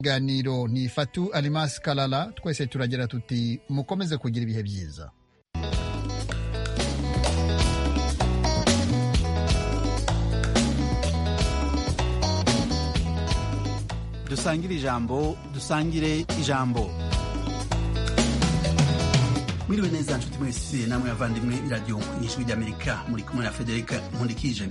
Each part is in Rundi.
ikiganiro ni fatu alimasi karara twese turagira tuti mukomeze kugira ibihe byiza dusangire ijambo dusangire ijambo mwiriwe neza nshuti mwese namwe bavandimwe iradiyo ijwi ry'amerika muri kumwe na federica nkundikije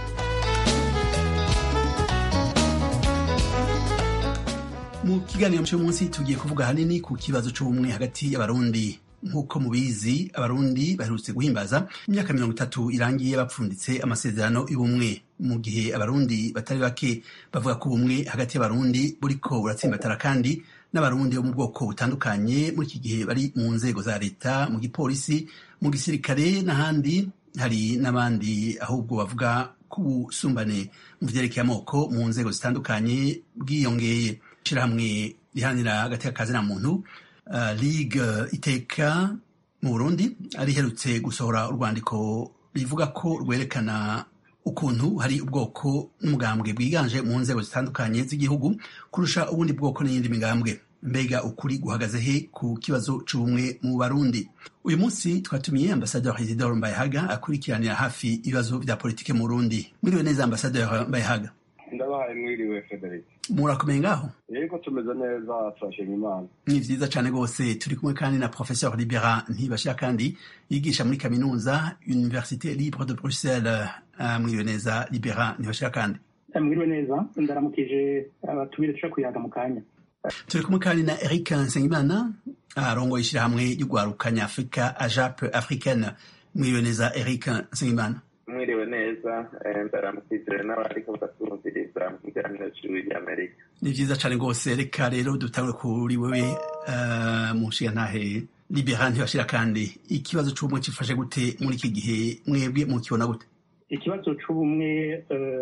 mu kiganiro cy'uyu munsi tugiye kuvuga ahanini ku kibazo cy'ubumwe hagati y'abarundi nk'uko mubizi abarundi baherutse guhimbaza imyaka mirongo itatu irangiye bapfunditse amasezerano y'ubumwe mu gihe abarundi batari bake bavuga ko ubumwe hagati y'abarundi buriko buratsimbatara kandi n'abarundi bo mu bwoko butandukanye muri iki gihe bari mu nzego za leta mu gipolisi mu gisirikare n'ahandi hari n'abandi ahubwo bavuga ko ubusumbane mu vyerekeye amoko mu nzego zitandukanye bwiyongeye ishirahamwe riharanira hagati y'akazi na muntu uh, ligue iteka mu burundi riherutse gusohora urwandiko rivuga ko rwerekana ukuntu hari ubwoko n'umugambwe bwiganje mu nzego zitandukanye z'igihugu kurusha ubundi bwoko n'iyindi migambwe mbega ukuri guhagaze he ku kibazo c'ubumwe mu barundi uyu munsi twatumiye ambasaderi isidore mbayehaga akurikiranira hafi ibibazo vya politike mu burundi mwiriwe neza ambasaderi mbayehaga ndabahaye mwiriwe federic murakomeye ngaho yego tumeze neza turashima imana ni vyiza cane rwose turi kumwe kandi na professeur libera ntibashira kandi yigisha muri kaminuza université libre de bruxelles uh, mwiriwe neza libera ntibashira kandi mwiriwe neza ndaramukije abatumire tuja kuyaga mu kanya turi kumwe kandi na eric nsengimana arongoye ishirahamwe ry'ugwarukanya afurika ajap africaine mwiriwe neza eric nsengimana mwiriwe neza ndaramukizire n'abariko batwumviriza mu kiganiro cy'ijwi ry'amerika ni vyiza cane rwose reka rero dutangure kuri wewe mu nshingantahe libera ntibashira kandi ikibazo c'ubumwe cifashe gute muri iki gihe mwebwe mukibona gute ikibazo c'ubumwe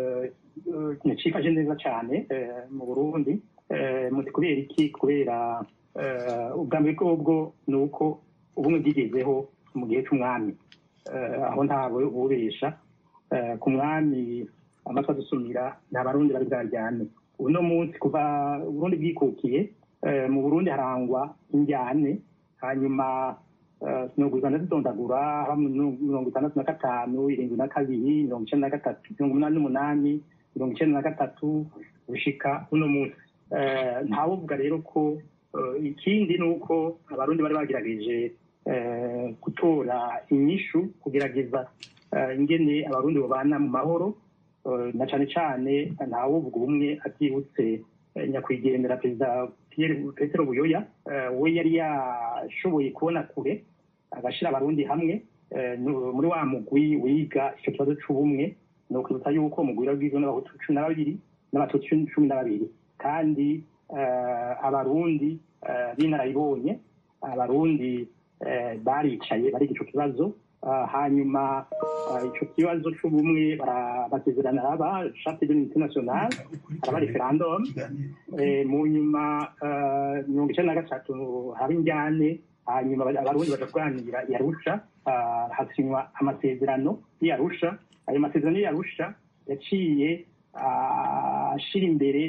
cifashe neza cane mu burundi muti kubera iki kubera ubwa mbere bwobwo ni uko ubumwe bwigezeho mu gihe c'umwami aho ntawe ububesha ku mwami amatwi adusumira nta barundi bari bwaryane uno munsi kuva uburundi bwikukiye mu burundi harangwa injyane hanyuma sinogwiza ndazidondagura mirongo itandatu na gatanu irindwi na kabiri mirongo icenda na gatatu mirongo umunani n'umunani mirongo icenda na gatatu gushika uno munsi ntawuvuga rero ko ikindi ni uko abarundi bari bagerageje gutora inyishu kugerageza ingene abarundi babana mu mahoro na cane cane ntawuvuga ubumwe atibutse nyakwigendera perezida petero buyoya we yari yashoboye kubona kure agashira abarundi hamwe muri wa mugwi wiga ico kibazo c'ubumwe ni ukwibutsa yuko umugwi wagizwe n'abahutu cumi na babiri n'abatutsi cumi na babiri kandi abarundi b'inararibonye abarundi baricaye bariga ico kibazo hanyuma ico kibazo c'ubumwe basezerana aba charte de l'unité nationale araba referendum mu nyuma mirongo icenda na gatatu haba injyane hanyuma abarundi baja kuganira i arusha hasinywa amasezerano y'i arusha ayo masezerano y'i arusha yaciye ashira imbere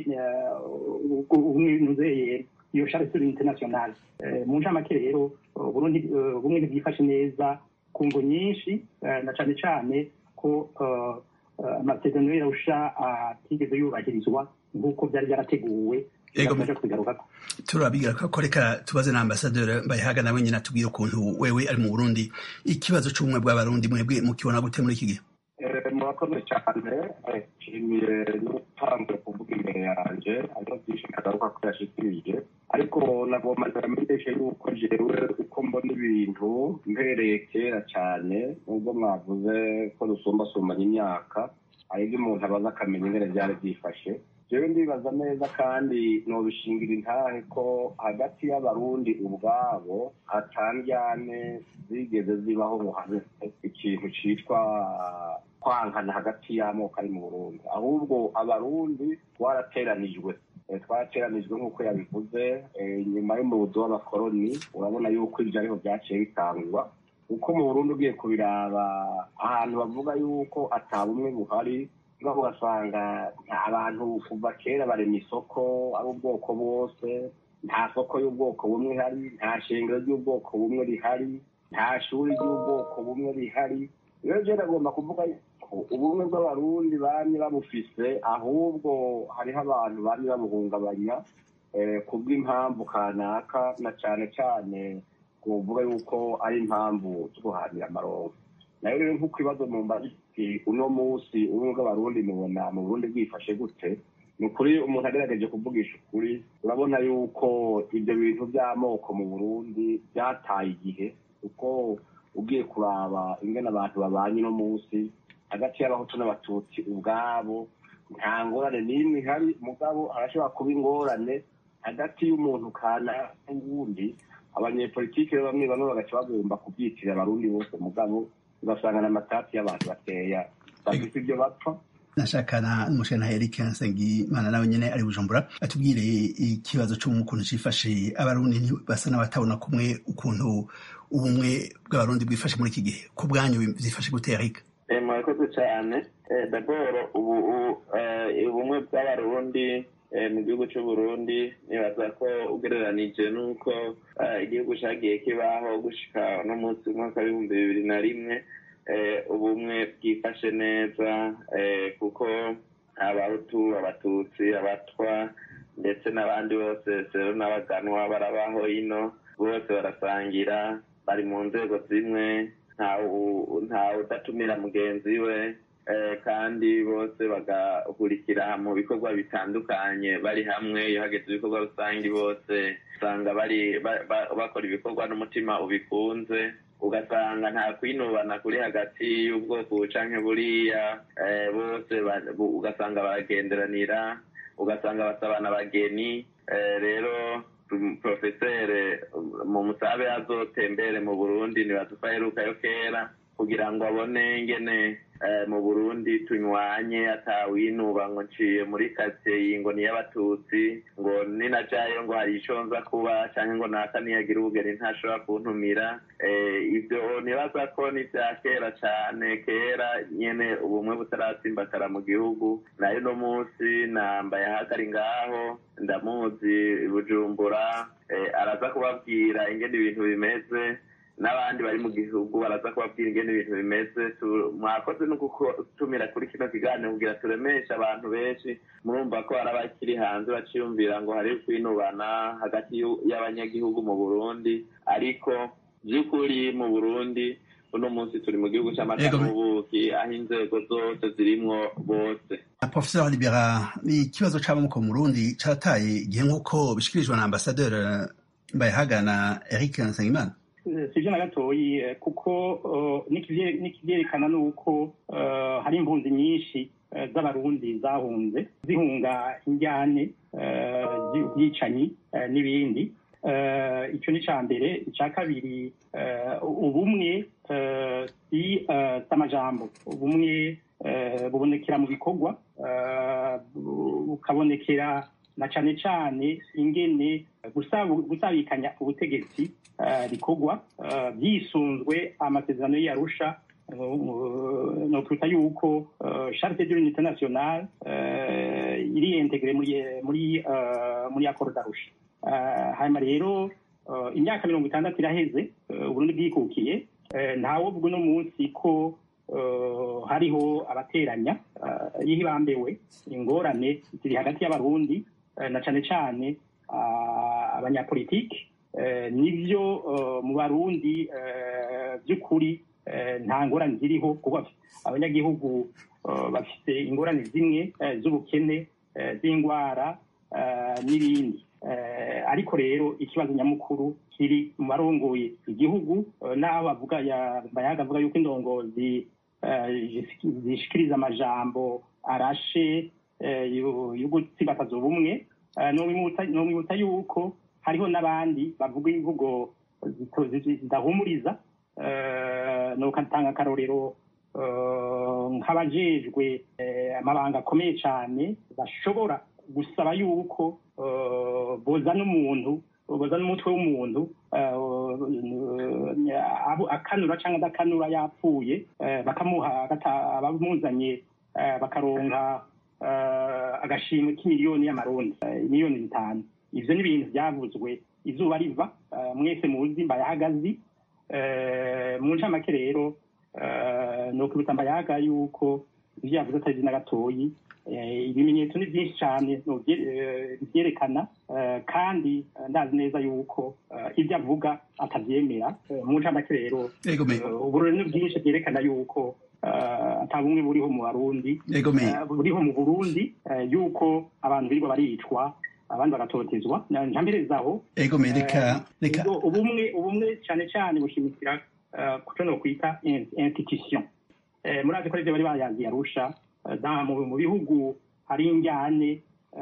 ubumwe nuzeye iyo charte de l'unité nationale mu ncamake rero uburundi bumwe ntibwifashe neza ku ngo nyinshi na cane cane ko amasezerano y'irarusha atigeze yubahirizwa nk'uko byari byarateguwe turabigira ko reka tubaze na ambasaderi mbayehaga nawe nyine atubwira ukuntu wewe ari mu burundi ikibazo c'ubumwe bw'abarundi mwebwe mukibona gute muri iki gihe murakoze cyane nshimiye n'utanzwe kuvuga imbere yanjye hariho byinshi kagaruka ko yashikirije ariko nagomba ndamenyeshe yuko jewe uko mbona ibintu mpereye kera cyane nubwo mwavuze ko dusumbasumbanya imyaka hari ibyo umuntu abaza akamenya ingene byari byifashe jewe ndibaza neza kandi nobishingira intahe ko hagati y'abarundi ubwabo hatandyane zigeze zibaho ngo habe ikintu citwa kwankana hagati y'amoko ari mu burundi ahubwo abarundi twarateranijwe twarateranijwe nk'uko yabivuze nyuma y'umubuzo w'abakoroni urabona yuko ibyo ariho byaciye bitangwa uko mu burundi ugiye kubiraba ahantu bavuga yuko ata bumwe buhari ngaho ugasanga abantu kuva kera barema isoko ari ubwoko bwose nta soko y'ubwoko bumwe ihari nta shingiro ry'ubwoko bumwe rihari nta shuri ry'ubwoko bumwe rihari rero rero agomba kuvuga ko ubumwe bw'abarundi bamye babufise ahubwo hariho abantu bamye babuhungabanya ku bw'impamvu kanaka na cyane cyane kuvuga yuko ari impamvu zo guhanira amaronko nayo rero nk'uko ibibazo mu mbazi uno munsi ubumwe bw'abarundi mubona mu burundi bwifashe gute ni ukuri umuntu agerageje kuvugisha ukuri urabona yuko ibyo bintu by'amoko mu burundi byataye igihe kuko ugiye kuraba ingana abantu babanye uno munsi hagati y'abahutu n'abatutsi ubwabo nta ngorane n'imwe ihari mugabo harashobora kuba ingorane hagati y'umuntu kana n'uwundi abanyepolitike bamwe bamwe bagaca bagomba kubyitirira abarundi bose mugabo ugasanga n'amatati y'abantu bateya bafite ibyo bapfa nashakana n'umushana Eric Nsengimana nawe nyene ari Bujumbura atubwire ikibazo cy'ukuntu cifashe abarundi basa n'abatabona kumwe ukuntu ubumwe bw'abarundi bwifashe muri iki gihe ku bwanyu byifashe gute Eric murakoze cyane daboro ubu ubumwe bw'abarundi mu gihugu cy'u Burundi nibaza ko ugereranije n'uko igihugu cyagiye kibaho gushika no munsi w'umwaka w'ibihumbi bibiri na rimwe ubumwe bwifashe neza kuko abahutu abatutsi abatwa ndetse n'abandi bose sero n'abaganwa barabaho ino bose barasangira bari mu nzego zimwe ntawe udatumira mugenzi we kandi bose bagahurikira mu bikorwa bitandukanye bari hamwe iyo hageze ibikorwa rusange bose usanga bari bakora ibikorwa n'umutima ubikunze ugasanga nta kwinubana kuri hagati y'ubwoko canke buriya bose ugasanga baragenderanira ugasanga basabana abageni rero porofeseri mu musabe azotembere mu burundi ntibazuko aherukayo kera kugira ngo abone ngene mu burundi tunywanye atawinuba ngo nciye muri karitsiye ngo ni y'abatutsi ngo ninajayo ngo hari ico nza kuba canke ngo naka niyagira ubugeni ntashobora kuntumira ivyo nibaza ko ni vya kera cane kera nyene ubumwe butaratsimbatara mu gihugu nayo no munsi nambaye ahagari ngaho ndamuzi bujumbura araza kubabwira ingene ibintu bimeze n'abandi bari mu gihugu baraza kubabwira ingene ibintu bimeze mwakoze no gutumira kuri kino kiganiro kugira turemeshe abantu benshi murumva ko hari abakiri hanze baciyumvira ngo hari kwinubana hagati y'abanyagihugu mu burundi ariko by'ukuri mu burundi uno munsi turi mu gihugu cy'amata n'ubuki aho inzego zose zirimwo bose professeur libera ikibazo c'amoko mu burundi carataye igihe nk'uko bishikirijwe na ambasaderi mbayehagana eric nsengimana sivyo na gatoyi kuko nikivyerekana nuko hari impunzi nyinshi z'abarundi zahunze zihunga injyane z'ubwicanyi n'ibindi icyo ni icya mbere icya kabiri ubumwe si amajambo ubumwe bubonekera mu bikorwa bukabonekera na cyane cyane ingene gusabikanya ubutegetsi bikorwa byisunzwe amasezerano y'arusha no kuruta yuko charte de l'unité nationale iri integre muri muri muri accord d'arusha hanyuma rero imyaka mirongo itandatu iraheze uburundi bwikukiye ntawovuga uno munsi ko hariho abateranya yihibambewe ingorane ziri hagati y'abarundi na cyane cyane abanyapolitiki nibyo mu barundi by'ukuri nta ngorane ziriho kuko abanyagihugu bafite ingorane zimwe z'ubukene z'indwara n'ibindi ariko rero ikibazo nyamukuru kiri mu barongoye igihugu n'aho bavuga bayaga avuga yuko indongozi zishikiriza amajambo arashe yo gutsibataza ubumwe nomwibutsa yuko hariho n'abandi bavuga imvugo zidahumuriza nokatanga akarorero nk'abajejwe amabanga akomeye cyane bashobora gusaba yuko bozana umuntu bozana umutwe w'umuntu akanura cyangwa adakanura yapfuye bakamuha abamuzanye bakaronka agashimwe k'imiliyoni y'amarundi miliyoni zitanu ivyo ni ibintu vyavuzwe izuba riva mwese muzi mbayahagazi mu ncamake rero ni ukubita mbayaga yuko ivyo yavuze atari na gatoyi ibimenyetso ni byinshi cyane byerekana kandi ndazi neza yuko ibyo avuga atabyemera mu ncamake rero uburori ni bwinshi byerekana yuko ata bumwe buriho mu barundi buriho mu burundi yuko abantu birirwa baricwa abandi bagatotezwa ntamperezaho ubumwe ubumwe cyane cyane bushimikira kuco no kwita institution murazi ko arivyo bari bayazi arusha mu bihugu hari injyane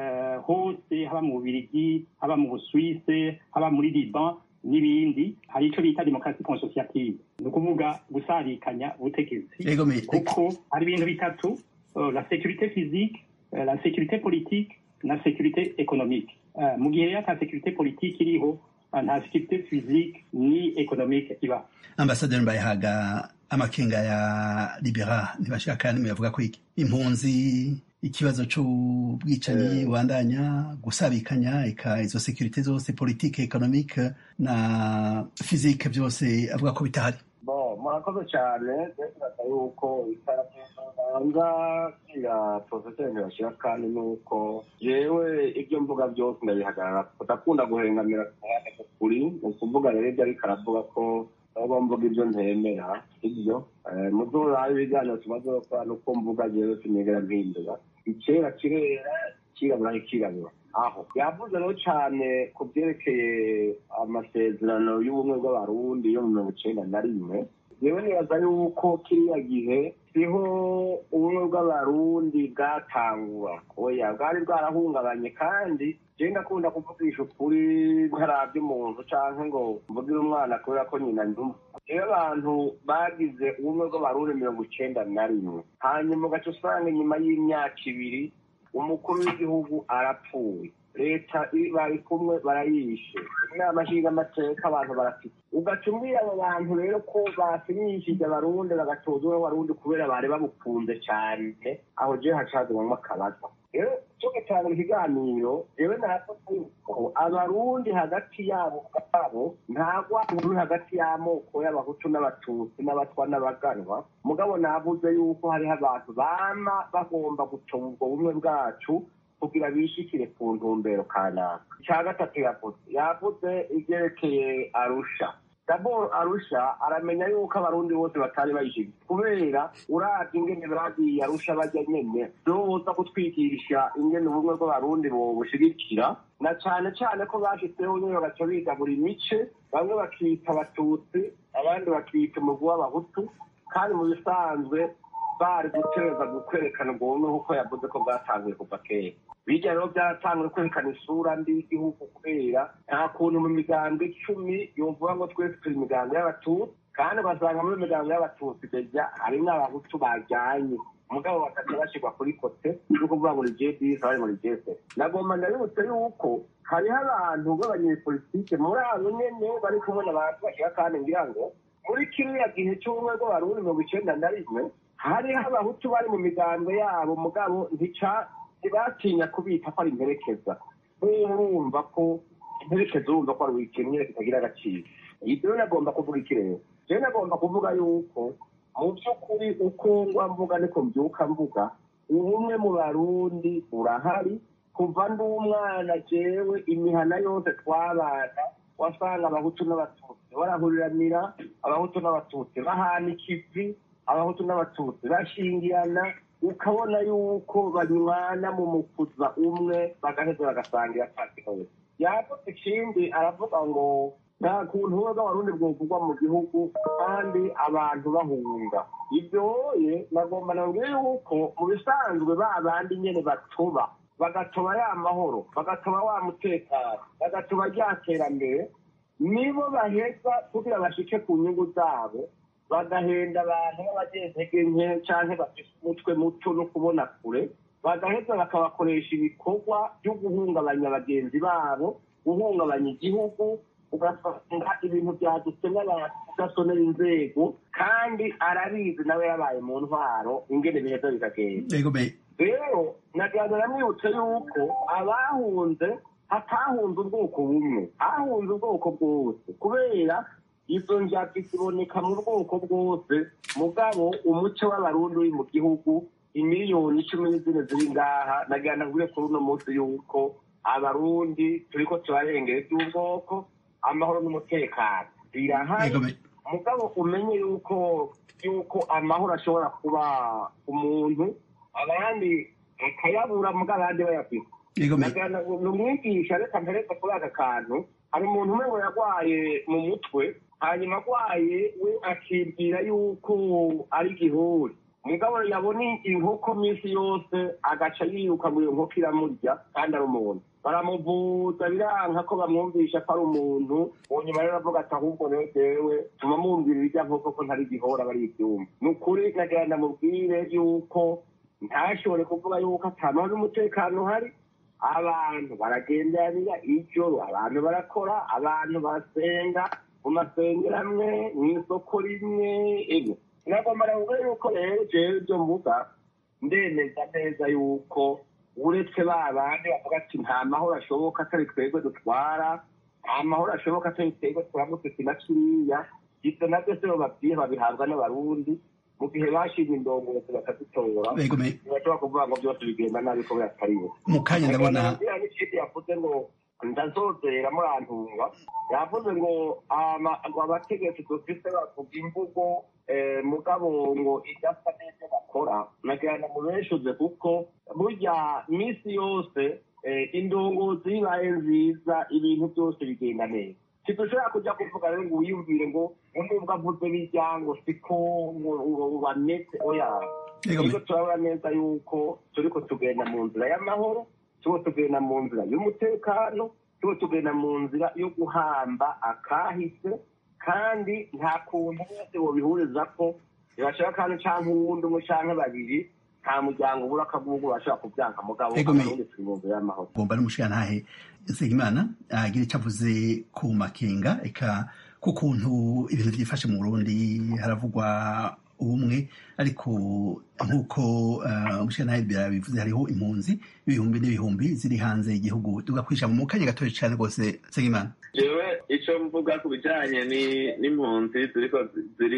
hose haba mu bubirigi haba mu busuwise haba muri liban n'ibindi hari icyo bita demokarasi konsosiyative ni ukuvuga gusarikanya ubutegetsi kuko hari ibintu bitatu la sécurité physique la sécurité politique na sécurité économique mu gihe rero ata sécurité politique iriho nta sécurité physique ni économique iba ambasaderi mbayahaga amakenga ya libera ntibashaka nimwe yavuga ko impunzi ikibazo c'ubwicanyi bubandanya gusabikanya eka izo sekirite zose politike economique na physique byose avuga ko bitahari bo murakoze cyane ndetse yuko itangaza ya profeseri ntibashira kandi nuko yewe ibyo mvuga byose ndabihagarara ndakunda guhengamira ku ruhande kuri ni ukuvuga rero ibyo ariko aravuga ko nubwo mvuga ibyo ntemera ibyo muzurabe ibiganiro tumaze gukora nuko mvuga jewe sinigera mpindura ikera kirera kirabura kirabura aho yavuze rero cyane ku byerekeye amasezerano y'ubumwe bw'abarundi yo mu mirongo icenda na rimwe yewe nibaza yuko kiriya gihe siho ubumwe bw'abarundi bwatangura oya bwari bwarahungabanye kandi je ndakunda kuvugisha ukuri ntaravye umuntu canke ngo mvugire umwana kubera ko nyina ndumva rero abantu bagize ubumwe bw'abarundi mirongo icenda na rimwe hanyuma ugaca usanga inyuma y'imyaka ibiri umukuru w'igihugu arapfuye leta bari kumwe barayishe inama nshingamateka abantu barafite ugaca umbwira abo bantu rero ko basinyishije abarundi bagatoza umwe w'abarundi kubera bari babukunze cyane aho je hacazimamwo akabaza rero cyo gutanga ikiganiro yewe naravuze yuko abarundi hagati yabo ubwabo nta rwango ruri hagati y'amoko y'abahutu n'abatutsi n'abatwa n'abaganwa mugabo navuze yuko hariho abantu bama bagomba gucunga ubwo bumwe bwacu kugira bishikire ku ntumbero kanaka icya gatatu yavuze yavuze ibyerekeye arusha daboro arusha aramenya yuko abarundi bose batari bayishigiye kubera uravye ingene bagiye arusha bajya nyene vyoza kutwigisha ingene ubumwe bw'abarundi bobushigikira na cane cane ko bashitseho nyene bagaca biga buri mice bamwe bakita abatutsi abandi bakita umugwi w'abahutu kandi mu bisanzwe bari gutereza kwerekana ubwo bumwe kuko yavuze ko bwatanguye kuva kera bijya rero byaratanguye kwerekana isura mbi y'igihugu kubera nta kuntu mu migambo icumi yovuga ngo twese turi imigambo y'abatutsi kandi ugasanga muri migambo y'abatutsi deja harimwo abahutu bajyanye umugabo bakaca bashyirwa kuri kote no kuvuga ngo ni jdis abari muri jese nagomba ndabibutse yuko hariho abantu b'abanyepolitike muri abo nyene bari kubona abantu bashyira kandi ngira ngo muri kiriya gihe cy'ubumwe bw'abarundi mirongo icenda na rimwe hariho abahutu bari mu migambo yabo mugabo ntica ntibatinya kubita ko ari imperekeza urumva ko imperekeza urumva ko ari wikennye kitagira agaciro ibyo rero nagomba kuvuga iki rero rero nagomba kuvuga yuko mu by'ukuri uko ngwa mvuga niko mbyuka mvuga ubumwe mu barundi burahari kuva ndi umwana jewe imihana yose twabana wasanga abahutu n'abatutsi barahuriranira abahutu n'abatutsi bahana ikivi abahutu n'abatutsi bashingirana ukabona yuko banywana mu mukuza umwe bagaheza bagasangira patinowe yavuze ikindi aravuga ngo nta kuntu ubumwe bw'abarundi bwovugwa mu gihugu kandi abantu bahunga ibyoye nagomba nabwire yuko mu bisanzwe ba bandi nyene batuba bagatoba ya mahoro bagatoba wa mutekano bagatoba rya terambere nibo baheza kugira bashike ku nyungu zabo bagahenda abantu b'abagentege nke canke bafise umutwe muto no kubona kure bagaheza bakabakoresha ibikorwa byo guhungabanya bagenzi babo guhungabanya igihugu ugasanga ibintu byadutse n'abadasonera inzego kandi arabizi nawe yabaye mu ntwaro ingene biheza bikagenda yego me rero nagira namwibutse yuko abahunze hatahunze ubwoko bumwe hahunze ubwoko bwose kubera izo njyabyi ziboneka mu bwoko bwose mugabo umuco w'abarundi uri mu gihugu imiliyoni icumi n'izine ziri ngaha nagira nabwire kuri uno munsi yuko abarundi turiko turarengera iby'ubwoko amahoro n'umutekano birahari yego me mugabo umenye yuko yuko amahoro ashobora kuba umuntu abandi akayabura mugabo abandi bayafite yego me Nagana ni umwigisha reka mperetse kuri aka kantu hari umuntu umwe ngo yarwaye mu mutwe hanyuma arwaye we akibwira yuko ari igihuri mugabo yabona inkoko minsi yose agaca yiruka ngo iyo nkoko iramurya kandi ari umuntu baramuvuza biranka ko bamwumvisha ko ari umuntu uwo nyuma rero avuga ati ahubwo rero jewe tuma mumbwira irya nkoko ko ntari igihora bari ibyuma ni ukuri nagira ndamubwire yuko ntashobore kuvuga yuko atamahoro n'umutekano uhari abantu baragenderanira ijoro abantu barakora abantu basenga mu masengero amwe mu isoko rimwe ego nagomba navuga yuko rero jewe ibyo mvuga ndemeza neza yuko uretse ba bandi bavuga ati nta mahoro ashoboka atari twebwe dutwara nta mahoro ashoboka atari twebwe turamutse na kiriya ibyo nabyo se bababwiye babihabwa n'abarundi mu gihe bashimye indongozi bakadutora yego me ntibashobora kuvuga ngo byose bigenda nabi ko biratariwe mu kanya ndabona iriya n'ikindi yavuze ngo ndazozera murantunga yavuze ngo ama- ngo abategetsi dufite bavuga imvugo eh, mugabo ngo idasa n'ibyo bakora nagira ngo mubeshuze kuko burya minsi yose eh, indongozi ibaye nziza ibintu byose bigenda neza ntidushobora kujya kuvuga rero ngo wiyumvire ngo nubwo avuze bijya ngo siko ngo ngo bameze oya yego me Ariko turabona neza yuko turiko tugenda mu nzira y'amahoro turiko tugenda mu nzira y'umutekano turiko tugenda mu nzira yo guhamba akahise kandi nta kuntu bose bobihuriza ko ntibashaka kandi canke uwundi umwe canke babiri nta muryango ubura akagugu bashobora kubyanka mugabo Ego me- abarundi turi mu nzira y'amahoro gomba n'umushirantahe Nsengimana agira icyo avuze ku makenga eka ku kuntu ibintu byifashe mu Burundi haravugwa ubumwe ariko nk'uko uh, umushirantahe bivuze hariho impunzi ibihumbi n'ibihumbi ziri hanze y'igihugu tugakwisha mu kanya gatoya cyane rwose Nsengimana jewe ico mvuga ku bijanye ni- n'impunzi ziriko zi- ziri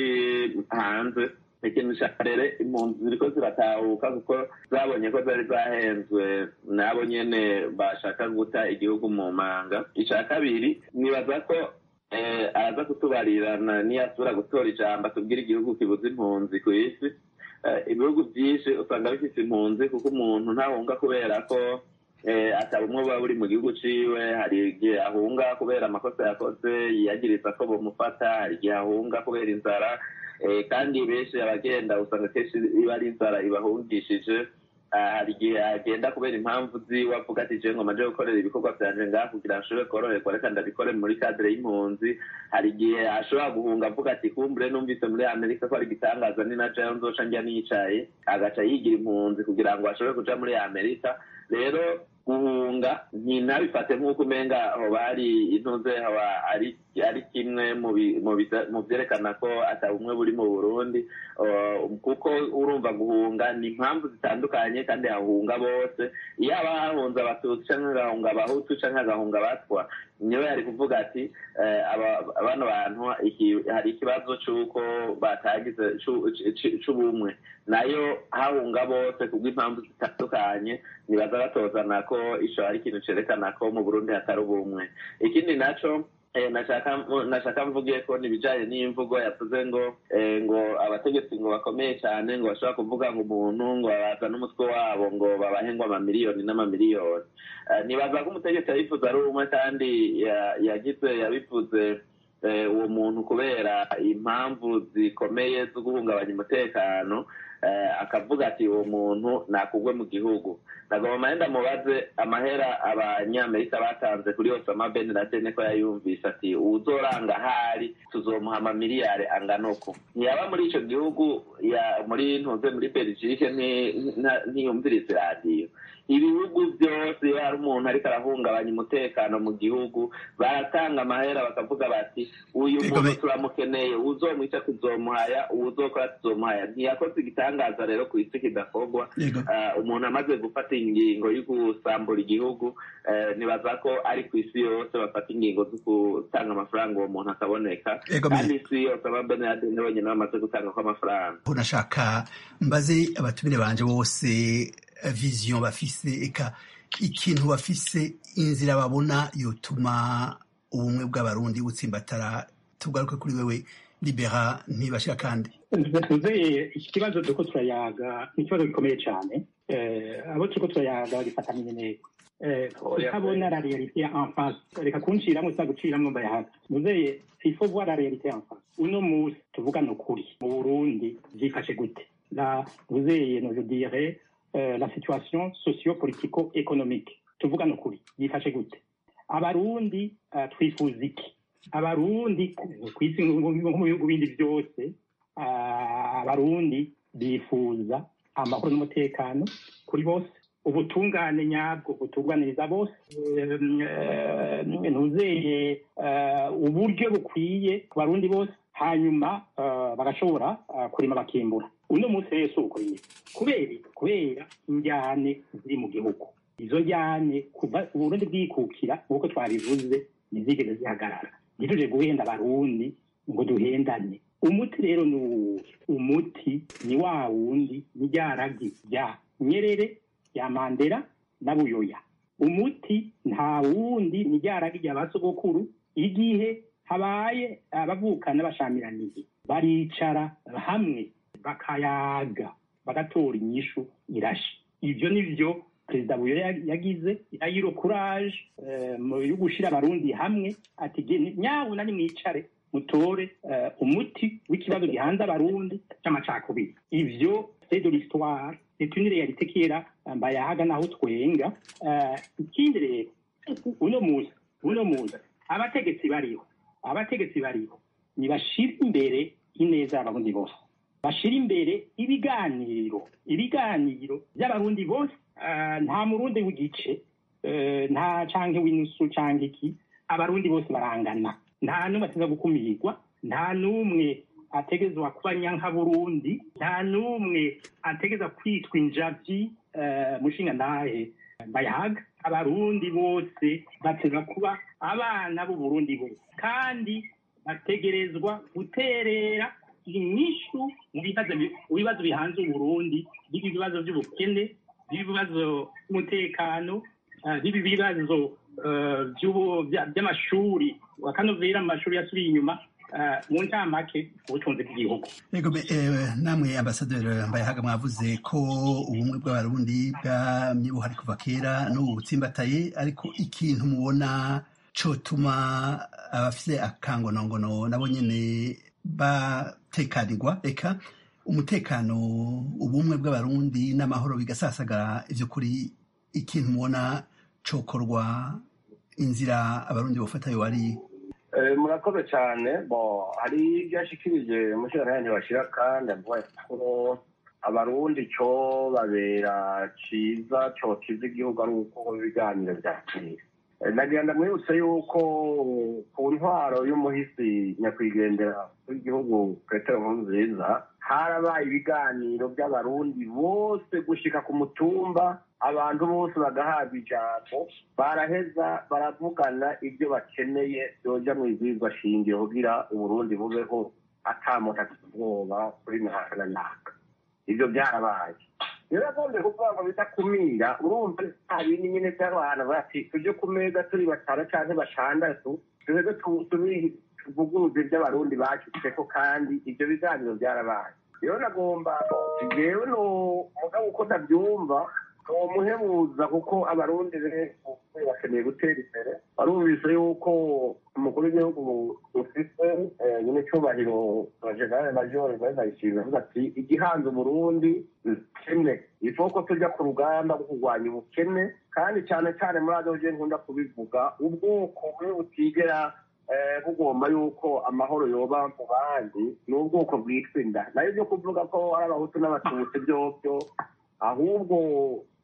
hanze ikintu ca mbere impunzi ziriko ziratahuka kuko zabonye ko zari zahenzwe nabo nyene bashaka guta igihugu mu manga ica kabiri nibaza ko eh, araza kutubarirana niyasubira gutora ijambo atubwira igihugu kibuze impunzi ku isi Eh, ibihugu byinshi usanga bifise impunzi kuko umuntu ntahunga kubera ko eh, ataba umwe buba buri mu gihugu ciwe hari igihe ahunga kubera amakosa yakoze yiyagiriza ko bomufata hari igihe ahunga kubera inzara eh, kandi benshi abagenda usanga kenshi iba ari inzara ibahungishije Ah, hari igihe agenda kubera impamvu ziwe avuga ati je ngoma nje gukorera ibikorwa vyanje ngaha kugira ngo nshobore koroherwa reka ndabikore muri kadire y'impunzi hari igihe ashobora guhunga avuga ati kumbure numvise muri amerika ko ari igitangaza ni na jewe nzoca njya nicaye agaca yigira impunzi kugira ngo ashobore kuja muri amerika rero guhunga ntinabifate nk'uko umenga hoba hari intuze hoba ari ari kimwe mu bi- mu biza- mu vyerekana ko ata bumwe buri mu burundi Uh, kuko urumva guhunga ni impamvu zitandukanye kandi hahunga bose iyo aba hahunze abatutsi canke hagahunga abahutu canke hagahunga abatwa niwe yari kuvuga ati eh, aba- bano bantu iki- hari ikibazo c'uko batagize c'u- c- c'ubumwe nayo hahunga bose kubw'impamvu zitandukanye nibaza batozana ko ico ari ikintu cerekana ko mu burundi hatari ubumwe ikindi naco eh, nashaka nashaka mvuge ko nibijanye n'imvugo yavuze ngo eh, ngo abategetsi ngo bakomeye cyane ngo bashobora kuvuga ngo umuntu ngo babaza n'umutwe wabo ngo babahe ngo amamiliyoni n'amamiliyoni Eh, nibaza ko umutegetsi yabivuze ari umwe kandi ya- yagize yabivuze eh, uwo muntu kubera impamvu zikomeye zo guhungabanya umutekano eh, akavuga ati uwo muntu nakugwe mu gihugu nagomba mahenda mubaze amahera abanyamerika batanze kuri osama ben laden ko yayumvise ati uzoranga ahari tuzomuha amamiliyari angana uko ntiyaba muri ico gihugu ya muri ntuze muri belgique nti- nta- ntiyumviriza iradiyo ibihugu byose iyo hari umuntu ariko arahungabanya umutekano mu gihugu baratanga amahera bakavuga bati uyu Ego, muntu me- turamukeneye uzomwica tuzomuhaya uwuzokora tuzomuhaya ntiyakoze igitangaza rero ku isi kidakorwa yego Ah, umuntu amaze gufata ingingo yo gusambura igihugu eh, nibaza ko ari ku isi yose bafata ingingo zo gutanga amafaranga uwo muntu akaboneka Ego, me- kandi isi yose ababenade bonyine bamaze gutanga ko amafaranga nashaka mbaze abatumire banje bose eh, vision bafise eka ikintu bafise inzira babona yotuma ubumwe bw'abarundi butsimbatara tugaruke kuri wewe libera ntibashira kandi tuze iki kibazo turiko turayaga ni ikibazo gikomeye cyane Eh, abo turiko turayaga gifatanye neza Eh, utabona la réalité en face reka kunciramwo sa guciramwo mbayahaga muzeye il faut voir la réalité en face uno musi tuvugana ukuri mu burundi vyifashe gute la muzeye no je dirais euh, la situation socio-politico-économique tuvugana ukuri yifashe gute abarundi uh, twifuza iki abarundi ku isi nko mu bihugu bindi byose ah, abarundi bifuza amahoro n'umutekano kuri bose ubutungane nyabwo butunganiriza bose Em, eh, ntuzeye eh, uburyo bukwiye ku barundi bose hanyuma eh, bagashobora eh, kurima bakimbura uno munsi rero si uko nyine kubera iki? kubera injyane ziri mu gihugu izo njyane kuva uburundi bwikukira nk'uko twabivuze ntizigeze zihagarara ntituje guhenda abarundi ngo duhendane umuti rero ni uwuhe umuti ni wa wundi ni rya ragi rya nyerere rya mandera na buyoya umuti nta wundi ni rya ragi rya basogokuru igihe habaye abavukana bashamiraniye baricara hamwe bakayaga bagatora inyishu irashe ibyo ni byo perezida buyoya yagize yayiro kuraje yo gushira abarundi hamwe ati "Ge- nyabuna nimwicare mutore eh, umuti w'ikibazo gihanze abarundi c'amacakubiri ivyo c'est de l'histoire c'est une réalité qui est là mbayahaga naho twenga Eh, ikindi rero uno musi uno musi abategetsi bariho abategetsi bariho nibashira imbere ineza y'abarundi bose bashira imbere ibiganiro ibiganiro by'abarundi bose eh, nta murundi w'igice eh, nta canke w'inusu canke iki abarundi bose barangana nta n'umwe ateza gukumirwa nta n'umwe ategezwa kuba nyanka burundi nta n'umwe ategeza kwitwa injavyi eh, mushinga ntahe bayaga abarundi bose bateza kuba abana b'uburundi bose kandi bategerezwa guterera inyishu mu bibazo bi- mu bibazo bihanze uburundi biba ibibazo by'ubukene biba ibibazo by'umutekano eh, biba ibibazo eh, by'ubu- bya- by'amashuri wakanovera mu mashuri yasubiye inyuma eh, mu ncamake ubutunzi bw'igihugu Yego be- eh, namwe ambasaderi mbayahaga mwavuze ko ubumwe bw'abarundi bwamye buhari kuva kera n'ubu butsimbataye ariko ikintu mubona cotuma abafise akangonongono nabo nyene batekanirwa eka umutekano ubumwe bw'abarundi n'amahoro bigasasagara ivyo kuri ikintu mubona cokorwa inzira abarundi bofata yo ari Eh, murakoze cyane bo hari ibyo yashikirije umushinga ntibashira kandi avuga ko abarundi cyo babera ciza cokiza igihugu ari uko ibiganiro vyakira Eh, nagira ndamwibutse yuko ku ntwaro y'umuhisi nyakwigendera w'igihugu petero nkurunziza harabaye ibiganiro by'abarundi bose gushika ku mutumba abantu bose bagahabwa ijambo baraheza baravugana ibyo bakeneye byoja mu izizwa shingiro kugira uburundi bubeho ata muntu afite ubwoba kuri mihanda na myaka ibyo byarabaye rero agombe kuvuga ngo bidakumira urumva nta bindi nyine by'abantu bati tujye ku meza turi batanu cyangwa batandatu tuheze tubiri tuvuguruze iby'abarundi bacitseko kandi ibyo biganiro byarabaye rero nagomba jewe no mugabo uko ndabyumva uwo muhebuza kuko abarundi rero bakeneye gutera imbere barumvise yuko umukuru w'igihugu ufise eh, nyine cyubahiro generale major ndayishimiye avuga ati igihanze uburundi kimwe ifo ko tujya ku rugamba rwo kurwanya ubukene kandi cyane cyane muri ado je nkunda kubivuga ubwoko bumwe butigera eh, bugomba yuko amahoro yoba mu bandi ni ubwoko bwitwa inda nayo byo kuvuga ko ari abahutu n'abatutsi byovyo ahubwo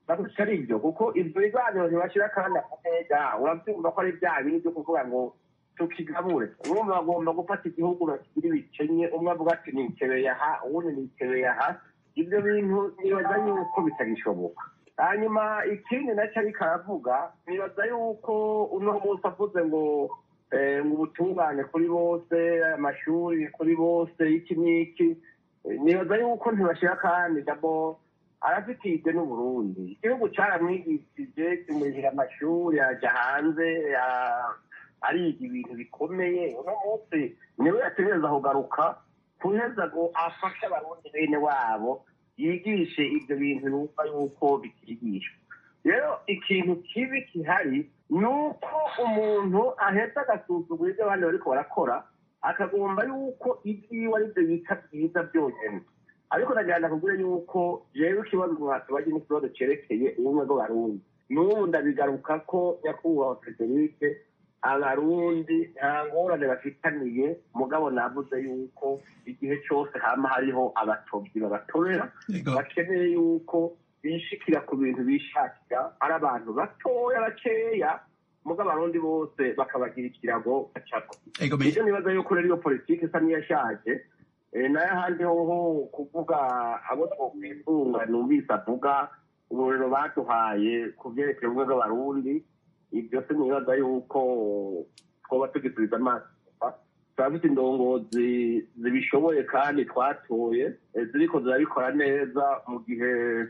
baguca ari ibyo kuko ibyo biganiro ntibashyira kandi akameza urabyumva ko ari bya bindi byo kuvuga ngo tukigabure urumva bagomba gufata igihugu bakigira ibikenye umwe avuga ati nikebeye aha uwundi nikebeye aha ibyo bintu nibaza yuko bitagishoboka hanyuma ikindi nacyo ariko aravuga nibaza yuko uno munsi avuze ngo ngo ubutungane kuri bose amashuri kuri bose iki n'iki nibaza yuko ntibashyira kandi dabo arafitije n'uburundi igihugu cyaramwigishije kimurihira amashuri ajya hanze ariga ibintu bikomeye uno munsi niwe yategereza kugaruka kuheza ngo afashe abarundi bene wabo yigishe ibyo bintu numva yuko bikigishwa rero ikintu kibi gihari ni uko umuntu ahetse agasuzugura ibyo abandi bariko barakora akagomba yuko ibyiwe ari byo bita byiza byonyine ariko nagira kubwira yuko jewe ikibazo mwatubaje n'ikibazo cerekeye ubumwe bw'abarundi n'ubu ndabigaruka ko nyakubahwa federike abarundi nta ngorane bafitaniye mugabo navuze yuko igihe cyose hama hariho abatobyi babatorera bakeneye yuko bishikira ku bintu bishakira ari abantu batoya bakeya mugabo abarundi bose bakabagira ikirago bacako ibyo nibaza yuko rero iyo politiki isa n'iyashaje nayo ahandi hoho kuvuga abo twokwisunga numvise avuga uburero baduhaye ku byerekeye ubumwe bw'abarundi ibyo se nibaza yuko twoba tugisubiza amaso turafite indongozi zibishoboye kandi twatoye ziriko zirabikora neza mu gihe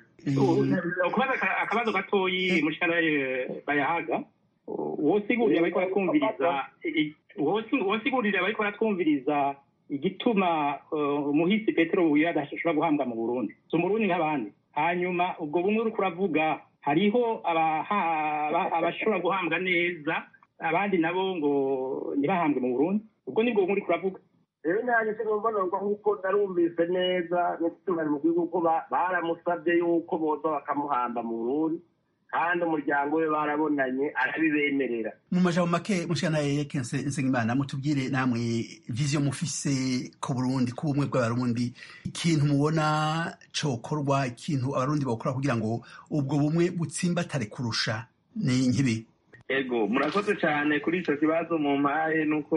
akabazo gatoyi mushikana bayahaga wosigurira bariko baratwumviriza wosigurira bariko baratwumviriza igituma umuhisi petero buye adashobora guhambwa mu burundi si umurundi nk'abandi hanyuma ubwo bumwe uriko uravuga hariho abashobora guhambwa neza abandi nabo ngo ntibahambwe mu burundi ubwo nibwo bumwe uriko uravuga rero nanjye sinumvanurwa nk'uko narumvise neza n'igitungane mu gihugu ko baramusabye yuko boza bakamuhamba mu burundi kandi umuryango we barabonanye arabibemerera mu majambo make mushana yeke nsengimana mutubwire namwe viziyo mufise ku burundi ku bumwe bw'abarundi ikintu mubona cokorwa ikintu abarundi bakora kugira ngo ubwo bumwe butsimbatare kurusha ni nkibi ego murakoze cyane kuri icyo kibazo mu mpaye nuko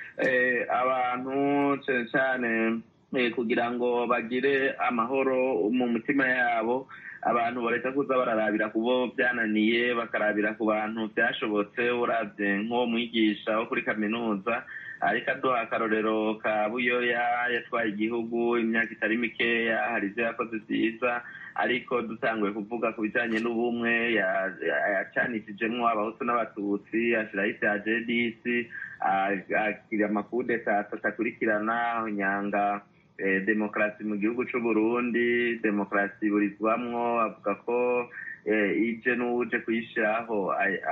abantu cyane cyane kugira ngo bagire amahoro mu mitima yabo abantu bareka kuza bararabira ku bo byananiye bakarabira ku bantu byashobotse urabye nk'uwo mwigisha wo kuri kaminuza ariko aduha akarorero ka buyoya yatwaye igihugu imyaka itari mikeya hari ibyo yakoze byiza ariko dutanguye kuvuga ku bijyanye n'ubumwe yacanishijemwo abahutu n'abatutsi ashyiraho isi ya jdc agira amakudeta atakurikirana nyanga demokarasi mu gihugu cy'u Burundi demokarasi iburizwamwo avuga ko ije n'uje kuyishyiraho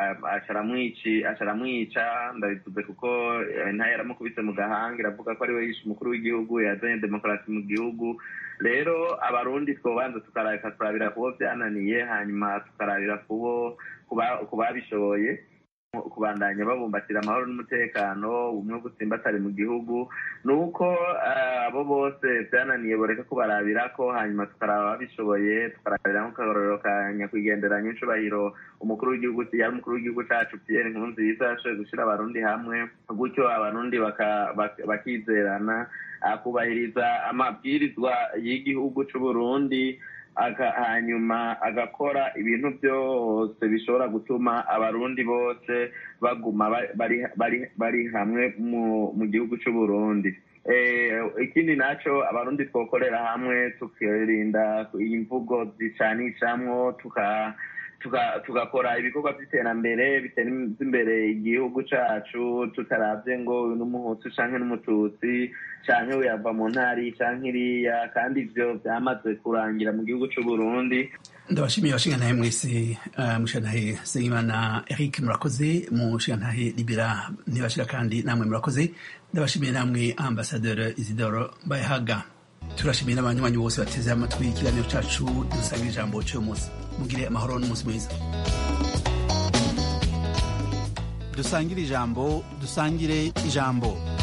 acaramwica ndabivuze kuko ntayo yaramukubise mu gahanga iravuga ko ariwe yishe umukuru w'igihugu yazanye demokarasi mu gihugu rero abarundi twobanza tukarabika turabira kubo byananiye hanyuma tukarabira kubo ku babishoboye kubandanya babumbatira amahoro n'umutekano ubumwe butsimbatare mu gihugu ni uko abo bose byananiye boreka kubarabira ko hanyuma tukaraba babishoboye tukarabira nk'akarorero ka nyakwigenderanya incubahiro umukuru w'igihugu yari umukuru w'igihugu cacu pierre nkurunziza yashoboye gushyira abarundi hamwe gutyo abarundi bakizerana akubahiriza amabwirizwa y'igihugu c'uburundi hanyuma agakora ibintu byose bishobora gutuma abarundi bose baguma bari hamwe mu gihugu cy'u Burundi ikindi nacyo abarundi twokorera hamwe tukirinda imvugo zicanishamwo tugakora ibikorwa by'iterambere biteza imbere igihugu cyacu tutarabye ngo n'umuhutu cyangwa n'umututsi cyangwa yava mu ntari cyangwa iriya kandi ibyo byamaze kurangira mu gihugu cy'u Burundi ndabashimiye abashingantahe mwese mushingantahe Nsengimana Eric murakoze mushingantahe Libera ntibashira kandi namwe murakoze ndabashimiye namwe ambasaderi Isidoro Bayahaga turashimiye n'abanywanyi bose bateze amatwi ikiganiro cyacu dusangira ijambo cy'uyu munsi mugire amahoro n'umunsi mwiza dusangire ijambo dusangire ijambo